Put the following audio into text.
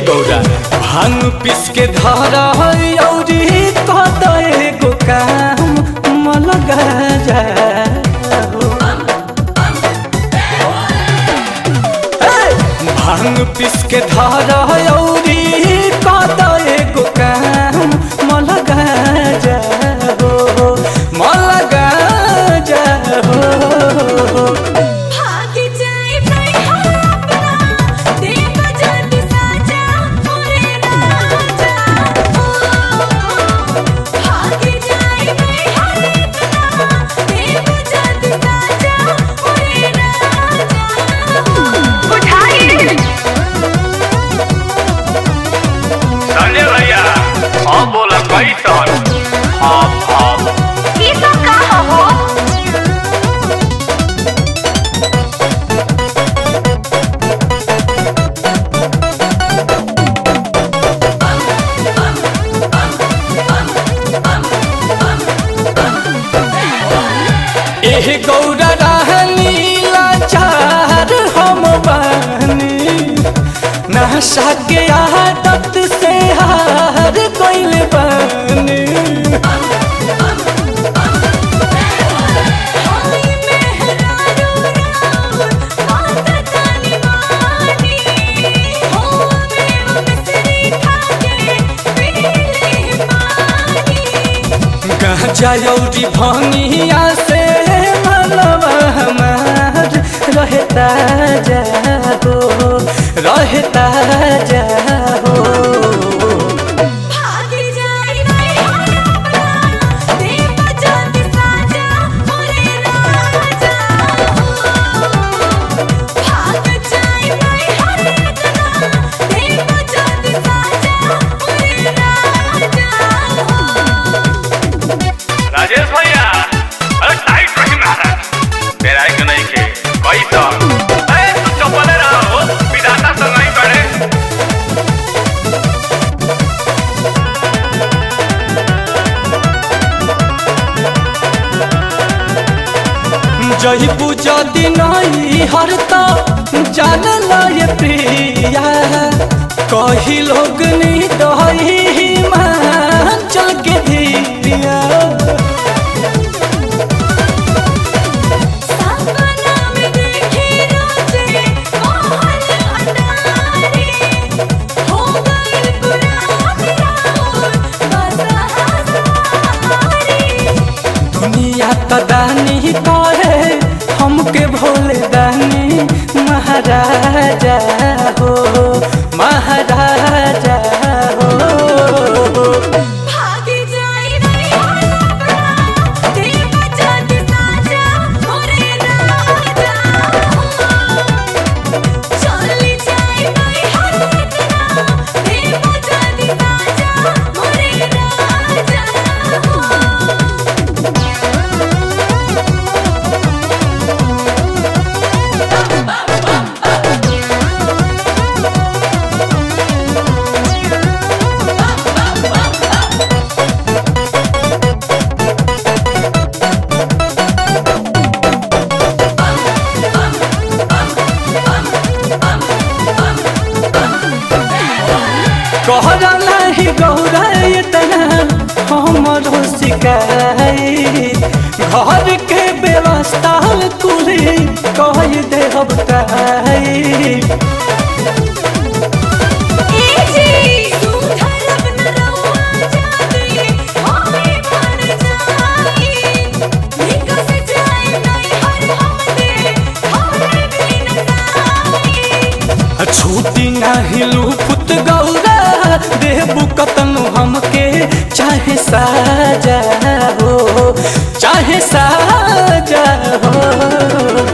गौरा भांग पिस के धारा औरी कद एगो काम मलगा जा भांग पिस के धारा औरी कद एगो काम मलगा जा हो मलगा जा हो भाग जाए नहीं अपना देव जद साजा मोरे राजा भाग जाए नहीं अपना देव जद साजा मोरे राजा उठाइए संजय भैया हाँ बोला कैसन हाँ हाँ ये सब कहा हो एह गौरा रहनी लाचार हम बानी नशा के आदत से हार गइल बानी हाय मेहरारू राम माता तानी मानी हो मेव मिसरी खाके पीले पानी गांजा औरी भंगिया से मनवा हमार रहता जा हो रहता जा हो भाग जाए नहीं अपना देव जद साजा मोरे राजा भाग जाए नहीं अपना देव जद साजा मोरे राजा राजेश भैया अरे टाइट रही महाराज तेरा एक नहीं के कैसन अरे तू चपले रहो विधाता संग नहीं करे जही पूजा दिन हरता जान लय प्रिया कही लोग नी दही मान चल के धीरिया सपना में देखे रोजे मोहन अटारी हो गई पुरानी रात बस हजारी दुनिया तदानी कहे हमके भोले दानी महाराजा हो महाराजा हो भाग जाए नहीं अपना देव जद साजा मोरे राजा चली जाए नहीं अपना देव जद साजा मोरे राजा कहरा नहीं गौरा इतना हमरो शिकाई घर के व्यवस्था कुली कह दे हम काई जी सुधरब न रउआ जाती होए मर जाई निकस जाए नहीं हर हमदे हमरे बिन साई छूटी नहीं लूपुत गौरा देबू कतनु हमके चाहे साजा हो चाहे साजा हो